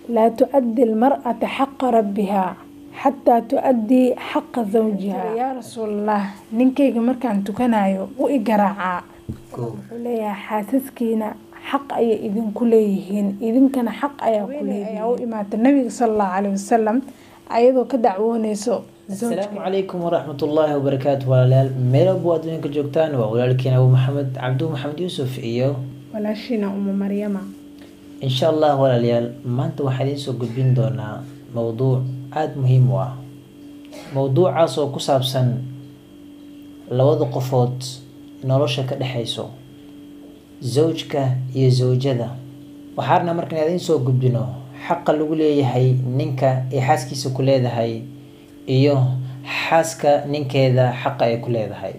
laa tuaddi almar'ata xaqa rabbihaa xataa tuaddii xaqa zawjiha yaa rasuulallah ninkayga markaan tukanayo u i garaacaa wuxuu leeyahay xaasaskiina xaq ayay idinku leeyihiin idinkana xaq ayaa ku leeyihiin ayaa u imaata nabiga sala allahu caleyhi wasalam ayadoo ka dacwooneyso asalaamu calaykum waraxmat ullaahi wabarakaatu walaalayaal meelabo adduunka joogtaan waa walaalkiin abu maxamed cabdu maxamed yuusuf iyo walaashiina uma maryama insha allah walaalayaal maanta waxaan idiin soo gudbin doonaa mowduuc aada muhiim u ah mowduucaas oo ku saabsan labada qofood nolosha ka dhexayso zawjka iyo zawjada waxaana markaan idiin soo gudbino xaqa lagu leeyahay ninka ay xaaskiisa ku leedahay iyo xaaska ninkeeda xaqa ay ku leedahay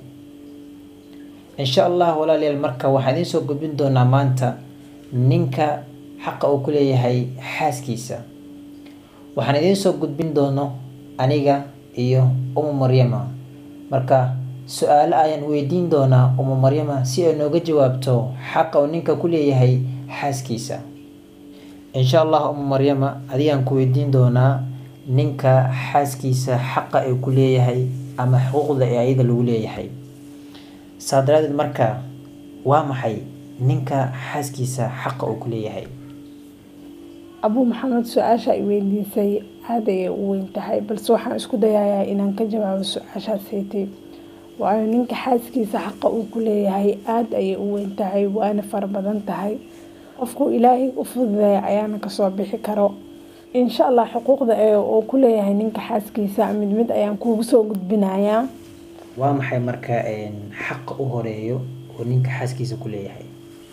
insha allah walaalayaal marka waxaan idiin soo gudbin doonaa maanta ninka xaqa uu ku leeyahay xaaskiisa waxaan idiin soo gudbin doono aniga iyo umu maryama marka su-aalo ayaan weydiin doonaa umu maryama si ay nooga jawaabto xaqa uu ninka ku leeyahay xaaskiisa insha allah umu maryama adigaan ku weydiin doonaa ninka xaaskiisa xaqa ay ku leeyahay ama xuquuqda ee ayada lagu leeyahay saa daraadeed marka waa maxay ninka xaaskiisa xaqa uu ku leeyahay abuu maxamed su-aasha ay weydiisay aada ayay u weyn tahay balse waxaan isku dayayaa inaan ka jawaabo su-aashaas haytay waayo ninka xaaskiisa xaqa uu ku leeyahay aada ayay u weyn tahay waana fara badan tahay qofku ilaahay u fududeeya ayaana kasoo bixi karo insha allah xuquuqda ee uu ku leeyahay ninka xaaskiisa mid mid ayaan kuugu soo gudbinayaa waa maxay marka xaqa u horeeyo oo ninka xaaskiisa ku leeyahay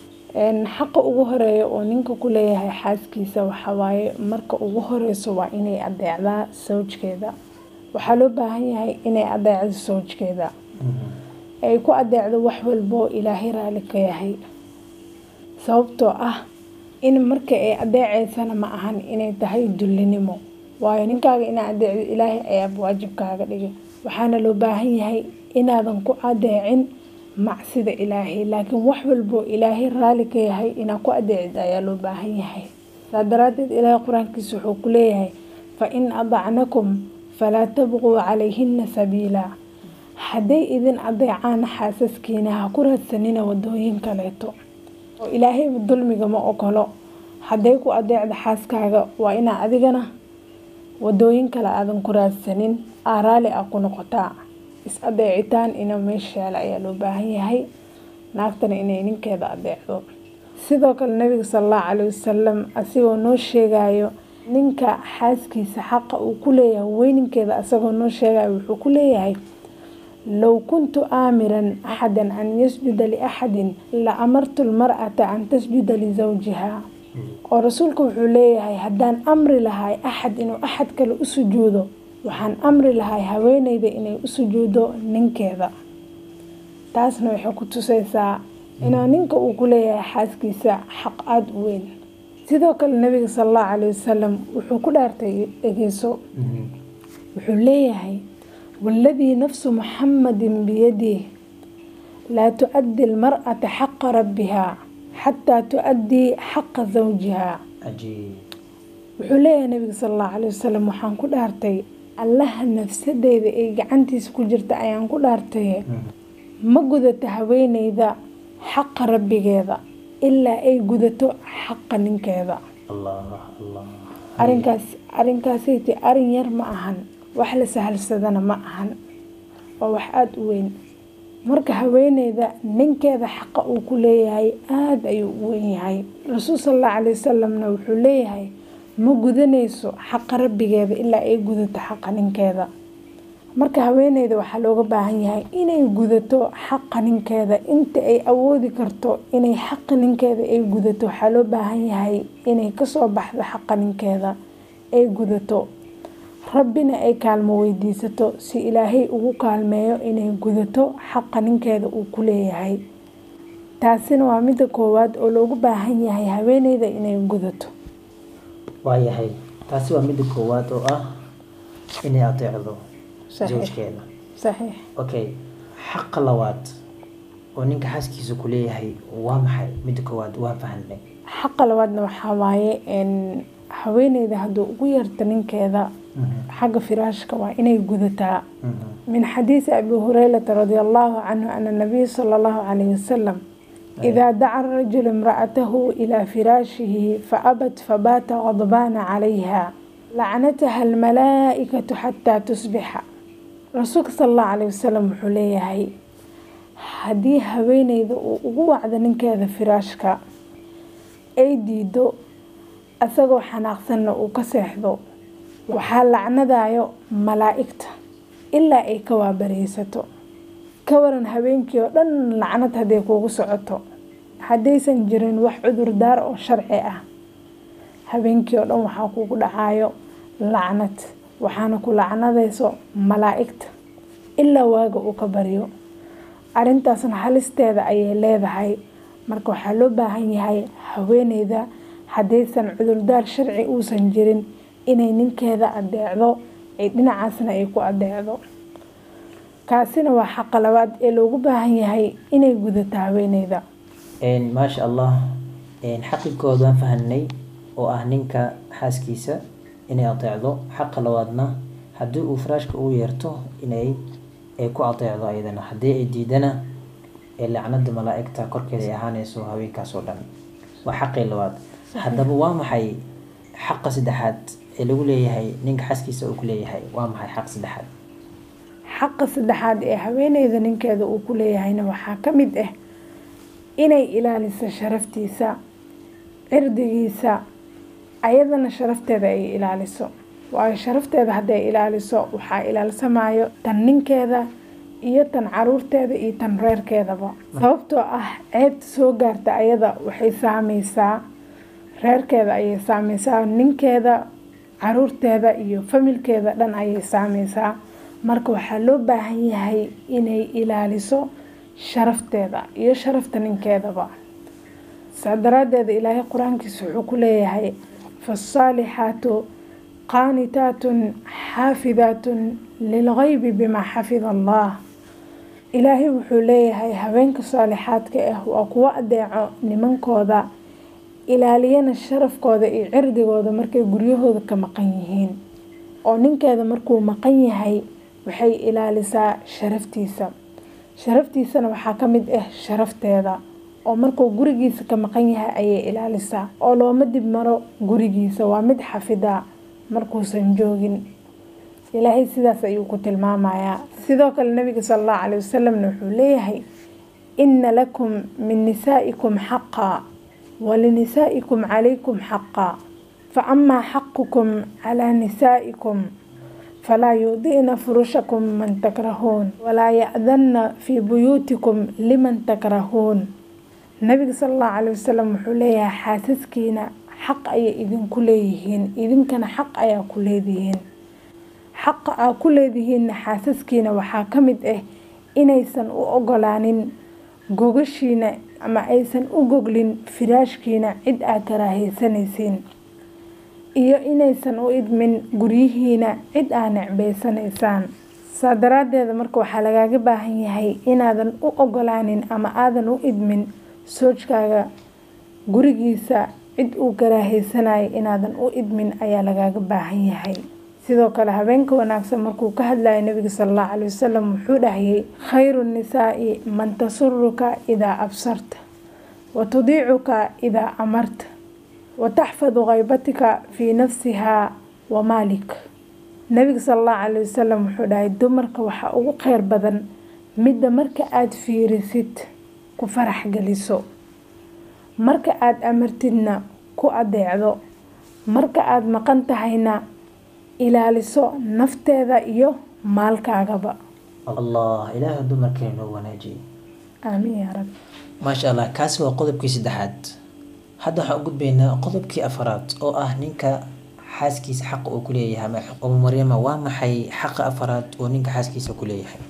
xaqa ugu horeeya oo ninka ku leeyahay xaaskiisa waxawaaye marka ugu horeyso waa inay adeecdaa sawjkeeda waxaa loo baahan yahay inay adeecdo sawjkeeda ay ku adeecdo wax walboo ilaahay raali ka yahay sababtoo ah in marka ay adeeceysana ma ahan inay tahay dullinimo waayo ninkaaga inaa adeecdo ilaahay ayaaba waajibkaaga dhigay waxaana loo baahan yahay inaadan ku adeecin macsida ilaahay laakiin wax walboo ilaahay raali ka yahay inaa ku adeecid ayaa loo baahan yahay saa daraadeed ilaahay qur-aankiisa wuxuu ku leeyahay fa in adacnakum falaa tabquu calayhina sabiila hadday idin adeecaan xaasaskiina ha ku raadsanina wadooyin kaleeto oo ilaahayba dulmiga ma ogolo hadday ku adeecda xaaskaaga waa inaa adigana wadooyin kale aadan ku raadsanin aa raali ah ku noqotaa is adeecitaan ina meesha yaala ayaa loo baahan yahay naagtana inay ninkeeda adeecdo sidoo kale nabiga salallahu caleyhi wasalam asigoo noo sheegayo ninka xaaskiisa xaqa uu ku leeyahay weyninkeeda asagoo noo sheegayo wuxuu ku leeyahay low kuntu aamiran axadan an yasjuda liaxadin la amartu lmar'ata an tasjuda lisawjiha oo rasuulka wuxuu leeyahay haddaan amri lahay axad inuu axad kale u sujuudo waxaan amri lahay haweeneyda inay u sujuudo ninkeeda taasna waxay ku tusaysaa inuu ninka uu ku leeyahay xaaskiisa xaq aada u weyn sidoo kale nabiga sala allahu caleyhi wasalam wuxuu ku dhaartay dhegeyso wuxuu leeyahay waaladii nafsu muxamadin biyadih laa tuaddi almar'ata xaqa rabbihaa xataa tuaddii xaqa zawjiha wuxuu leeyahay nabiga sala allahu caleyhi wasalam waxaan ku dhaartay allaha nafsadeyda ee gacantiisa ku jirta ayaan ku dhaartaye ma gudato haweeneyda xaqa rabbigeeda ilaa ay gudato xaqa ninkeeda arinkaas arinkaasayte arin yar ma ahan wax la sahalsadana ma ahan waa wax aada u weyn marka haweeneyda ninkeeda xaqa uu ku leeyahay aada ayuu u weyn yahay rasuul sala allahu caley wasalamna wuxuu leeyahay ma gudanayso xaqa rabbigeeda ilaa ay gudato xaqa ninkeeda marka haweeneyda waxaa looga baahan yahay inay gudato xaqa ninkeeda inta ay awoodi karto inay xaqa ninkeeda ay gudato waxaa loo baahan yahay inay kasoo baxdo xaqa ninkeeda ay gudato rabbina ay kaalmo weydiisato si ilaahay ugu kaalmeeyo inay gudato xaqa ninkeeda uu ku leeyahay taasina waa midda koowaad oo loogu baahan yahay haweeneyda inay gudato waayahay taasi waa midda koowaad oo ah inay adeecdo zawjkeeda saxiix okay xaqa labaad oo ninka xaaskiisa ku leeyahay waa maxay midda koowaad waa fahanay xaqa labaadna waxaa waaye haweeneyda hadduu ugu yarto ninkeeda xagga firaashka waa inay gudataa min xadiisi abi hureyrata radi allahu canhu ana nabiy sala allahu calayhi wasalam idaa daca rajulu imra'atahu ilaa firaashihi faabat fabaata qadbaana calayha lacnataha almalaa'ikatu xataa tusbixa rasuulka sala allahu calayhi wasalam wuxuu leeyahay haddii haweeneyda uu ugu wacdo ninkeeda firaashka ay diido asagoo xanaaqsanna uu ka seexdo waxaa lacnadayo malaa'igta ilaa ay ka waabareysato ka waran habeenkii oo dhan lacnad hadday kuugu socoto haddaysan jirin wax cudurdaar oo sharci ah habeenkii oo dhan waxaa kuugu dhacayo lacnad waxaana ku lacnadayso malaa'igta ilaa waaga uu ka baryo arrintaasna halisteeda ayay leedahay marka waxaa loo baahan yahay haweeneyda haddaysan cudurdaar sharci uusan jirin inay ninkeeda adeecdo ay dhinacaasna ay ku adeecdo kaasina waa xaqa labaad ee loogu baahan yahay inay gudato haweeneyda maasha allah xaqigood waan fahanay oo ah ninka xaaskiisa inay adeecdo xaqa labaadna haddii uu faraashka ugu yeerto inay ay ku adeecdo ayadana haddii ay diidana ee lacnada malaa'igta korkeeda ay ahaaneyso haweenkaas oo dhan waa xaqii labaad haddaba waa maxay xaqa saddexaad ee lagu leeyahay ninka xaaskiisa uu ku leeyahay waa maxay xaq saddexaad xaqa saddexaad ee haweeneyda ninkeeda uu ku leeyahayna waxaa ka mid ah inay ilaaliso sharaftiisa cirdigiisa ayadana sharafteeda ay ilaaliso waayo sharafteeda hadday ilaaliso waxaa ilaalsamayo tan ninkeeda iyo tan caruurteeda iyo tan reerkeedaba sababtoo ah ceebta soo gaarta ayada waxay saameysaa reerkeeda ayay saameysaa ninkeeda caruurteeda iyo familkeeda dhan ayay saameysaa marka waxaa loo baahan yahay inay ilaaliso sharafteeda iyo sharafta ninkeedaba saa daraadeeda ilaahay qur-aankiisa wuxuu ku leeyahay faasaalixaatu qaanitaatun xaafidaatun lilgeybi bimaa xafida allah ilaahay wuxuu leeyahay haweenka saalixaadka ah waa kuwo adeeco nimankooda ilaaliyana sharafkooda iyo cirdigooda markay guryahooda ka maqan yihiin oo ninkeeda markuu maqan yahay waxay ilaalisaa sharaftiisa sharaftiisana waxaa ka mid ah sharafteeda oo markuu gurigiisa ka maqan yahay ayay ilaalisaa oo looma dib maro gurigiisa waa mid xafida markuusan joogin ilaahay sidaas ayuu ku tilmaamayaa sidoo kale nabiga sala allahu caleyhi wasalamna wuxuu leeyahay inna lakum min nisaa'ikum xaqaa walinisaa'ikum calaykum xaqaa fa amaa xaqukum calaa nisaa'ikum falaa yudi'na furushakum man takrahuun walaa ya'danna fii buyuutikum liman takrahuun nabiga sala allahu caleyhi wasalam wuxuu leeyahay xaasaskiina xaq ayay idinku leeyihiin idinkana xaq ayaa ku leedihiin xaqa aa ku leedihiinna xaasaskiina waxaa ka mid ah inaysan u ogolaanin gogashiina ama aysan u goglin firaashkiina cid aa karaahaysanaysiin iyo inaysan u idmin guryihiina cid aa necbaysanaysaan saa daraadeeda marka waxaa lagaaga baahan yahay inaadan u ogolaanin ama aadan u idmin soojkaaga gurigiisa cid uu karaahaysanayo inaadan u idmin ayaa lagaaga baahan yahay sidoo kale habeenka wanaagsan markuu ka hadlayo nabiga sala allahu caleyhi wasalam wuxuu dhahayay khayru nisaa'i man tasuruka idaa absarta wa tudiicuka idaa amarta wa taxfadu khaybatika fii nafsihaa wa maalik nabiga sala allahu caleyhi wasalam wuxuu dhahay dumarka waxaa ugu kheyr badan midda marka aada fiirisid ku farax geliso marka aada amartidna ku adeecdo marka aada maqan tahayna ilaaliso nafteeda iyo maalkaagaba allah ilaaha dumarkeena noo wanaajiyey aamiin yaa rabbi maasha allah kaasi waa qodobkii saddexaad hadda waxaan u gudbaynaa qodobkii afaraad oo ah ninka xaaskiisa xaqa uu ku leeyahay ama umu maryama waa maxay xaqa afaraad oo ninka xaaskiisa ku leeyahay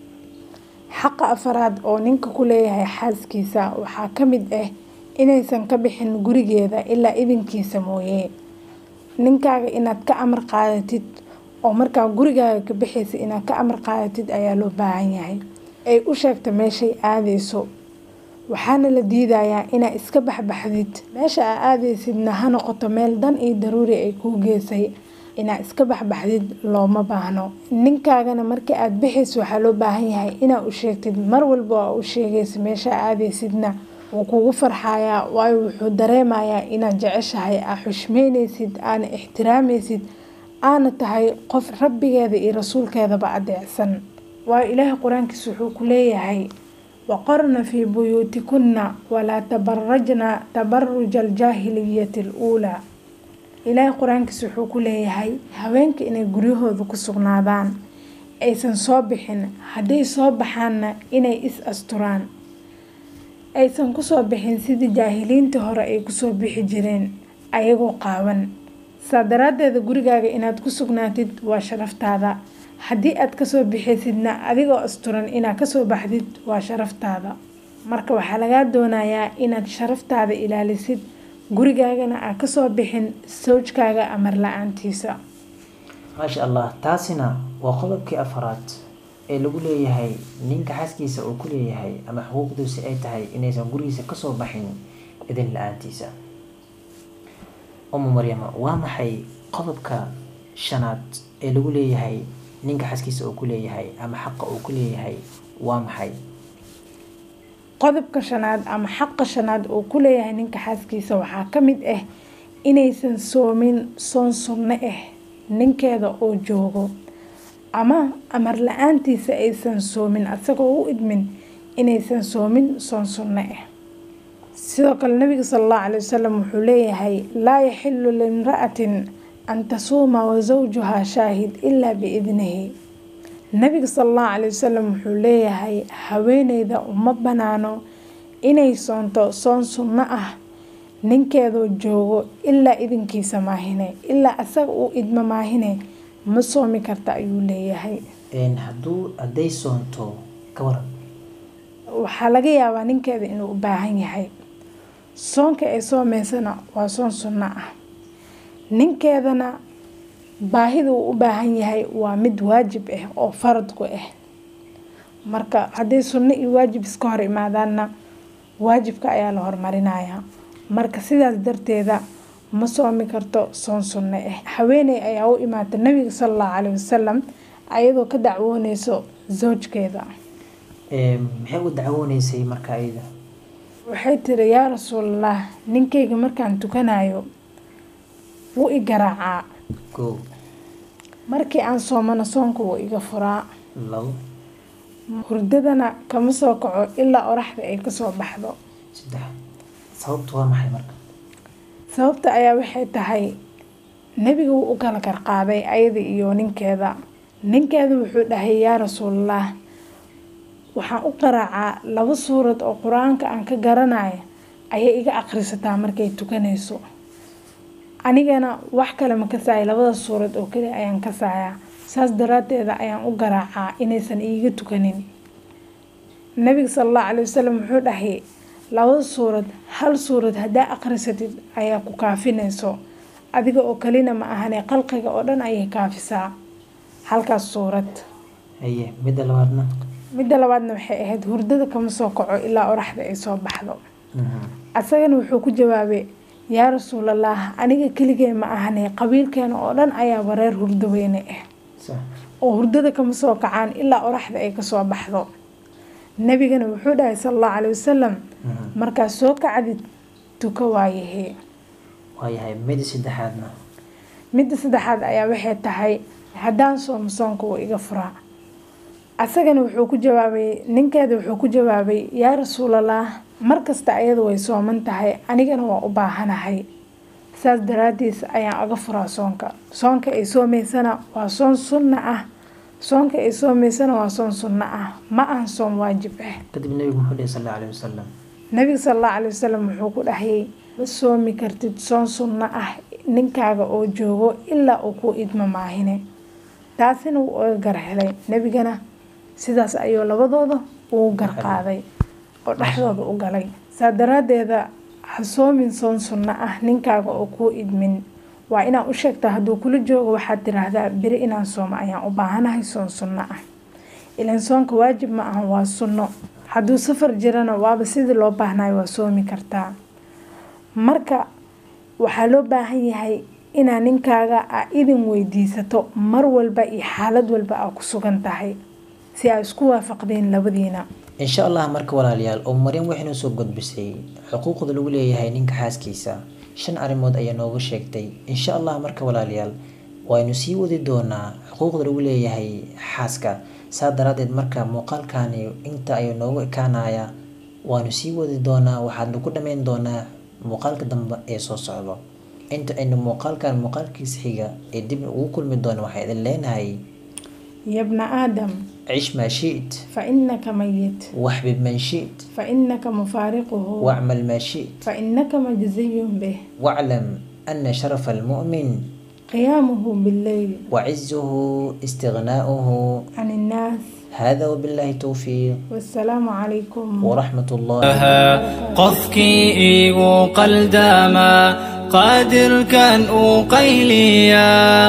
xaqa afaraad oo ninka ku leeyahay xaaskiisa waxaa ka mid ah inaysan ka bixin gurigeeda ilaa idinkiisa mooye ninkaaga inaad ka amar qaadatid oo markaa gurigaaga ka bixaysa inaad ka amar qaadatid ayaa loo baahan yahay ay u sheegta meeshay aadeyso waxaana la diidayaa inaa iska baxbaxdid meesha aa aadaysidna ha noqoto meel dan iyo daruuri ay kuu geysay inaa iska baxbaxdid looma baahno ninkaagana markii aad bixayso waxaa loo baahan yahay inaa u sheegtid mar walba aa u sheegaysa meesha aadaysidna wuu kugu farxayaa waayo wuxuu dareemayaa inaad jeceshahay aa xushmeynaysid aana ixtiraamaysid aana tahay qof rabbigeeda iyo rasuulkeedaba adeecsan waayo ilaahay qur-aankiisa wuxuu ku leeyahay waqorna fii buyuutikunna walaa tabarajna tabaruja aljaahiliyati aluulaa ilaahay qur-aankiisa wuxuu ku leeyahay haweenka inay guryahooda ku sugnaadaan aysan soo bixin hadday soo baxaanna inay is asturaan aysan kusoo bixin sidii jaahiliintii hore ay kusoo bixi jireen ayagoo qaawan saa daraaddeeda gurigaaga inaad ku sugnaatid waa sharaftaada haddii aad kasoo bixaysidna adigoo asturan inaad kasoo baxdid waa sharaftaada marka waxaa lagaa doonayaa inaad sharaftaada ilaalisid gurigaagana aad kasoo bixin sawjkaaga amar la-aantiisa maasha allah taasina waa qodobkii afaraad ee lagu leeyahay ninka xaskiisa uu ku leeyahay ama xuquuqdiisa ay tahay inaysan gurigiisa kasoo baxin idin la-aantiisa umu maryama waa maxay qodobka shanaad ee lagu leeyahay ninka xaskiisa uu ku leeyahay ama xaqa uu ku leeyahay waa maxay qodobka shanaad ama xaqa shanaad uu ku leeyahay ninka xaaskiisa waxaa ka mid ah inaysan soomin soon sunno ah ninkeeda oo joogo ama amar la-aantiisa aysan soomin asagoo u idmin inaysan soomin soon sunno ah sidoo kale nabiga sala allahu calay wasalam wuxuu leeyahay laa yaxilu limra'atin an tasuuma wa zawjuhaa shaahid ilaa biidnihi nabiga sala allahu calay wasalam wuxuu leeyahay haweeneyda uma banaano inay soonto soon sunno ah ninkeedoo joogo ilaa idinkiisa maahine ilaa asaga uu idmo maahine ma soomi karta ayuu leeyahay hadduu hadday soonto ka waran waxaa laga yaabaa ninkeeda inuu u baahan yahay soonka ay soomeysana waa soon sunno ah ninkeedana baahida uu u baahan yahay waa mid waajib ah oo faradku ah marka hadday sunno iyo waajib iska hor imaadaanna waajibka ayaa la hormarinayaa marka sidaas darteeda ma soomi karto soon sunno ah haweeney ayaa u imaata nabiga sala allahu caleyhi wasalam ayadoo ka dacwooneyso zawjkeeda maxay u dacwooneysay marka iyada waxay tiri yaa rasuulallah ninkayga markaan tukanayo wuu i garaacaa ko markii aan soomana soonka wuu iga furaa labo hurdadana kama soo kaco ilaa oraxda ay kasoo baxdo saddex sababtu waa maxay marka sababta ayaa waxay tahay nebiga wuu u kala karqaaday ayada iyo ninkeeda ninkeeda wuxuu dhahay yaa rasuulallah waxaan u qaraacaa laba suurad oo qur-aanka aan ka garanayo ayay iga aqrisataa markay tukanayso anigana wax kale ma kasaaya labada suurad oo keli ayaan kasaayaa saas daraadeeda ayaan u garaacaa inaysan iiga tukanin nabiga sala allahu calay wasalam wuxuu dhahay labada suurad hal suurad haddaa aqrisatid ayaa ku kaafinayso adiga oo kalina ma ahane qalqiga oo dhan ayay kaafisaa halkaas suurad haye midda labaadna midda labaadna waxay ahayd hurdada kama soo kaco ilaa oraxda ay soo baxdo asagana wuxuu ku jawaabay yaa rasuulallah aniga keligee ma ahane qabiilkeena oo dhan ayaa wareer hurdo weyne ah sax oo hurdada kama soo kacaan ilaa oraxda ay kasoo baxdo nabigana wuxuu dhahay sala allahu calay wasalam markaad soo kacdid tuka waayahee waayahay midda saddexaadna midda saddexaad ayaa waxay tahay haddaan soomo soonka wuu iga furaa asagana wuxuu ku jawaabay ninkeeda wuxuu ku jawaabay yaa rasuulallah markasta ayadu way sooman tahay anigana waa u baahanahay saas daraadiis ayaan uga furaa soonka soonka ay soomeysana waa soon sunna ah soonka ay soomeysana waa soon sunno ah ma ahan soon waajib ah kadib nabigu muxuu dhihi sal allahu alayhi wasalam nabiga sala allahu calay wasalam wuxuu ku dhahayay ma soomi kartid soon sunno ah ninkaaga oo joogo ilaa uu ku idmo maahine taasina wuu oga gar helay nebigana sidaas ayuu labadooda ugu garqaaday oo dhexdooda u galay saa daraadeeda ha soomin soon sunno ah ninkaaga oo kuu idmin waa inaa u sheegtaa hadduu kula joogo waxaad tiraahdaa beri inaan soomo ayaan u baahanahay soon sunno ah ilan soonka waajib ma ahan waa sunno hadduu safar jirana waaba sidii loo baahnayo waa soomi kartaa marka waxaa loo baahan yahay inaa ninkaaga aa idin weydiisato mar walba iyo xaalad walba aa ku sugan tahay si aa isku waafaqdeen labadiina insha allah marka walaalayaal oo maryam waxay noo soo gudbisay xuquuqda lagu leeyahay ninka xaaskiisa shan arrimood ayaa nooga sheegtay insha allah marka walaalayaal waynu sii wadi doonaa xuquuqda lagu leeyahay xaaska saa daraadeed marka muuqaalkani inta ayuu noogu ekaanaya waanu sii wadi doonaa waxaadna ku dhammayn doonaa muuqaalka dambe ee soo socdo inta aynu muuqaalkan muuqaalkiisa xiga ee dib ugu kulmi doona waxaa idin leenahay yabna aadam cish maa shi't fainaka mayit waxbib man shi't fainaka mufaariquhu wacmal maa shi't fainaka majziyun bih waclam ana sharafa almu'min qiyaamuhu billeyl وعزه استغناؤه can innaas هذا وبالله توفيق wasalaamu calaykum ورحمة الله qofkii igu qaldaama qaadirkan uu qayliyaa